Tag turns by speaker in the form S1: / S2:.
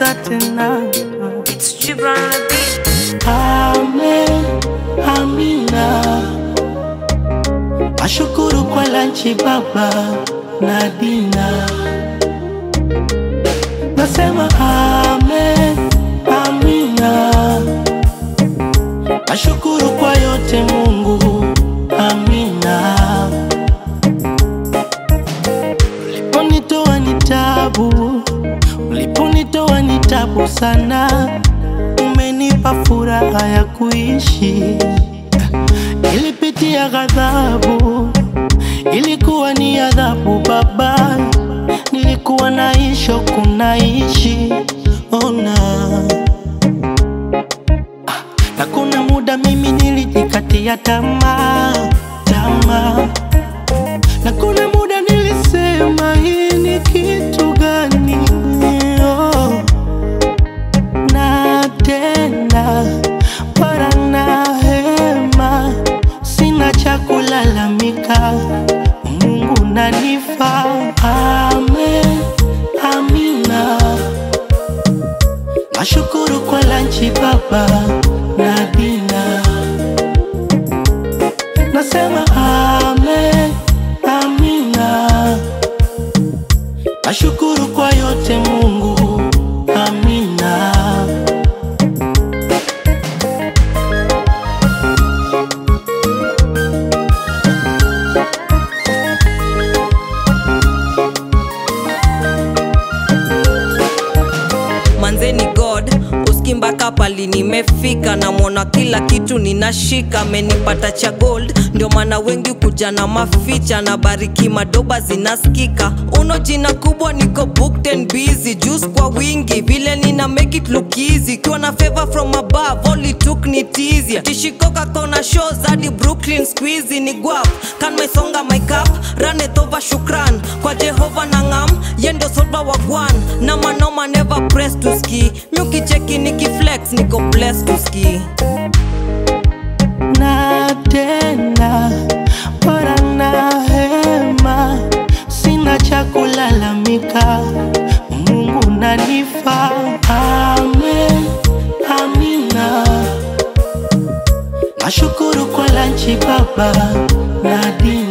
S1: kukosa tena.
S2: It's Gibran on the beat.
S1: Amen, amina. Nashukuru kwa lanchi baba na dina. Nasema amen, amina. Nashukuru kwa yote Mungu, amina. Uliponitoa ni tabu, uliponitoa ni tabu sana, umenipa furaha ya kuishi. Nilipitia ghadhabu, ilikuwa ni adhabu Baba, nilikuwa naishi kunaishi ona na kuna muda mimi nilijikatia tamaa tamaa, na kuna muda nilisema hii ni kitu gani? Oh. Na tena para na hema, sina cha kulalamika, Mungu nanifa. Amen, amina. Nashukuru kwa lanchi baba na dina, nasema amen, amina. Nashukuru kwa yote Mungu, amina.
S3: manzeni god uski mpaka pali nimefika namwona kila kitu ninashika amenipata cha gold ndio maana wengi kuja na maficha na bariki madoba zinaskika uno jina kubwa niko booked and busy juice kwa wingi vile nina make it look easy kiwa na favor from above only took ni easy tishikoka kona shows hadi brooklyn squeezy ni guap kan mesonga my cup run it over shukran kwa jehova na ngam yendo solva wagwan na manoma never press to ski myukicheki nikiflex niko blessed to ski
S1: na tena para na hema, sina cha kulalamika, Mungu nanifa. Amen, amina. Nashukuru kwa lanchi baba na dina